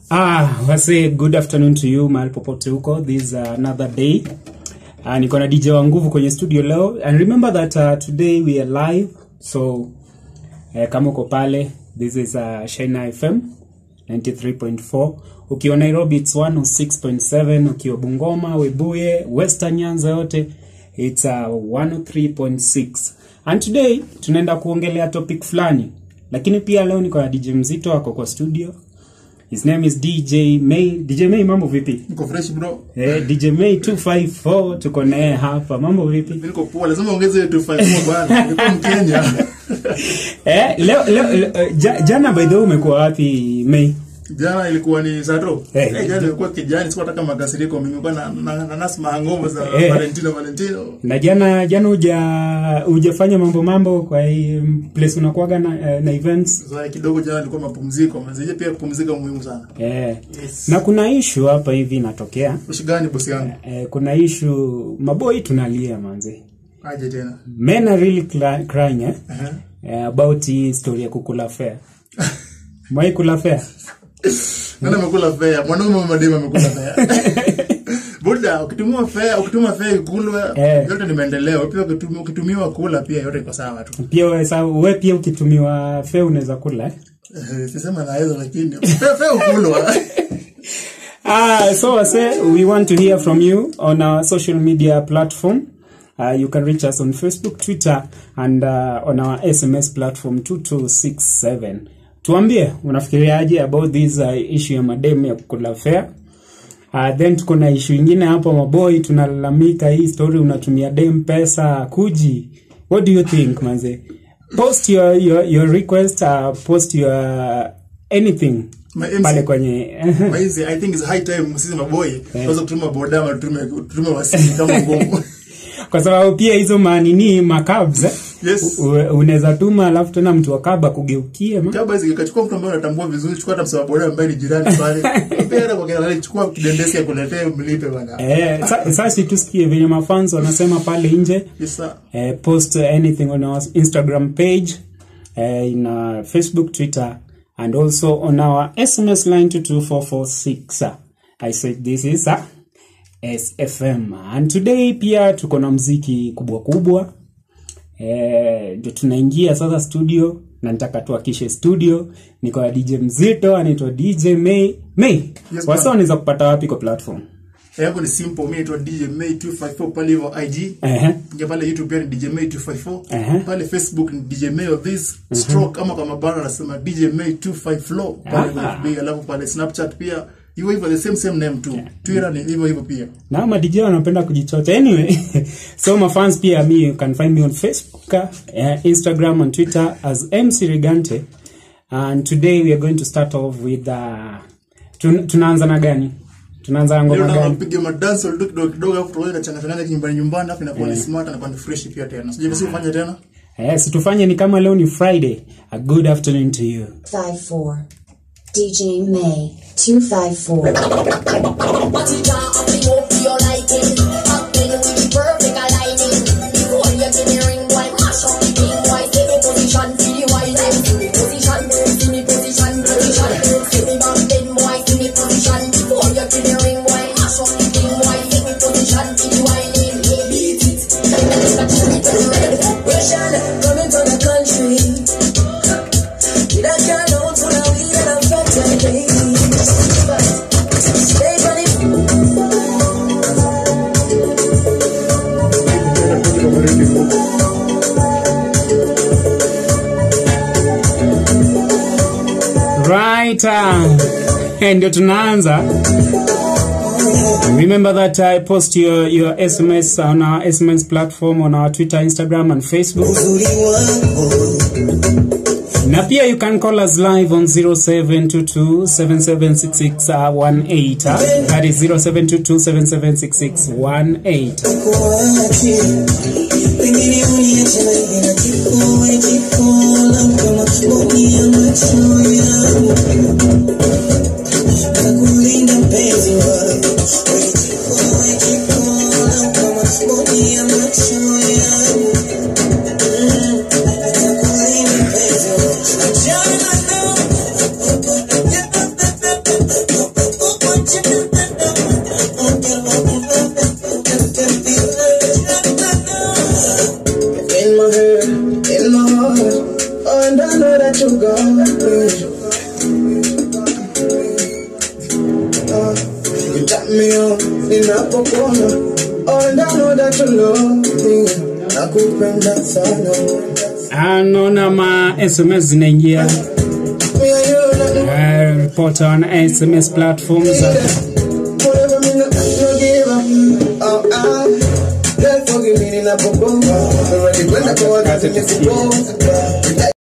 Ah, wase good afternoon to you mahali popote huko. This is uh, another day. Uh, niko na DJ wa nguvu kwenye studio leo. And remember that uh, today we are live. So eh, kama uko pale, this is uh, Shina FM 93.4. Ukiwa Nairobi it's 106.7, ukiwa Bungoma, Webuye, Western Nyanza yote it's uh, 103.6. And today tunaenda kuongelea topic fulani. Lakini pia leo niko na DJ Mzito ako kwa studio. His name is DJ May. DJ May, mambo vipi? Niko fresh bro. Eh, DJ May 254 tuko naye hapa. Mambo vipi? Mimi niko poa. Lazima ongeze 254 bwana. Niko Mkenya. Eh, leo, leo, leo ja, jana by the way umekuwa wapi May? Jana ilikuwa ni Sato. Eh. Eh, jana ilikuwa kijani, sikuwa nataka makasiriko. Mimi nilikuwa na na, na nasma hangover za Eh. Valentino Valentino. Na jana jana uja hujafanya mambo mambo kwa hii place unakuwaga na, eh, na events. Sasa kidogo jana ilikuwa mapumziko. Mzee pia kupumzika muhimu sana. Eh. Yes. Na kuna issue hapa hivi inatokea. Ushi gani bosi yangu? Eh, kuna issue maboi tunalia manzi. Aje tena. Men are really cry- crying eh? Aha. Eh, about hii story ya kukula fare. Mwai kula fare? Nani amekula fare? Mwanaume wa madema amekula fare. Buda, ukitumia fare, ukitumia fare ikulwe, Eh. yote ni maendeleo. Pia ukitumia ukitumiwa kula pia yote iko sawa tu. Pia wewe sa wewe pia ukitumiwa fare unaweza kula eh? Eh, Sisema naweza lakini fare fare ukulwa. Ah, so I say we want to hear from you on our social media platform. Uh, you can reach us on Facebook, Twitter, and uh, on our SMS platform 2267. Tuambie unafikiriaje about this uh, issue ya mademu ya kukula fare. Uh, then tuko na issue ingine hapo maboi tunalalamika hii story unatumia dem pesa kuji. What do you think manze? Post your your, your request, uh, post your anything My MC. pale kwenye Maizi, I think it's high time sisi maboy tuanze kutuma boda ama tutume tutume wasili kama ngumu. kwa sababu pia hizo manini makabs eh? Yes. U- unaweza tuma alafu tena mtu wa kaba kugeukie ma Kaba hizi kachukua mtu ambaye unatambua vizuri, chukua hata msawa boda ambaye ni jirani pale. Pia kwa kile chukua kidendesi ya kuletea mlipe bwana. eh, sa- sasa tusikie venye mafans wanasema pale nje Yes sir. eh, post anything on our instagram page eh, in uh, facebook twitter and also on our sms line to 22446 i said this is uh, sfm and today pia tuko na mziki kubwa kubwa Eh, ndio tunaingia sasa studio na nitaka tuakishe studio niko na dj mzito anaitwa dj may may Yes, wasa ma'am. wanaweza kupata wapi kwa platform Yangu ni simple, mimi naitwa DJ May 254 pale hivyo IG. Ehe. Ingia pale YouTube pia ni DJ May 254. Ehe. Pale Facebook ni DJ May of this stroke ama kama bana anasema DJ May 25 flow pale Ah. kwa FB alafu pale Snapchat pia hivyo hivyo the same same name tu. Twitter ni hivyo hivyo pia. na madj wanapenda kujichota anyway so my fans pia me you can find me on facebook uh, instagram and twitter as mc regante and today we are going to start off with uh, tun tunaanza na gani tunaanza na Leo ngoma na gani mpige madance tu kidogo kidogo afu tuone changa changa nyumbani nyumbani afu inakuwa ni smart na kwa ni fresh pia tena. Sijui basi ufanye tena. yes tufanye ni kama leo ni friday a good afternoon to you 54. DJ May 254. But you can't have me up to your liking. Acting with perfect aligning. Before you give me ring, boy, mash up the thing, boy. Take a position, see the winding. See me position, see me position, position. See me back then, boy, see me position. Before you give me ring, boy, mash up the thing, boy. Take me position, see the winding. Beat it. Russian, coming to the country. Did I get out to the weed and I'm fat and ladies? Stay funny. right uh, ndio tunaanza remember that i post your, your sms on our sms platform on our twitter instagram and facebook na pia you can call us live on 0722776618 that is 0722776618 Pengine uniache na hivi na kifua kikola kama boni ya macho yangu. Nakulinda mpenzi wangu. Kifua kikola kama boni ya macho yangu. Nakulinda mpenzi wangu. Achana na that you got me. Uh, you tap me up ninapokuona. Oh, and I know that you love me. Nakupenda sana. anaona ma sms zinaingia Me and you, nothing uh, report on sms platforms uh, Whatever me no, no give up. Oh, ah. Girl, forgive me ninapokuomba. Already kwenda kwa wakati nisipo.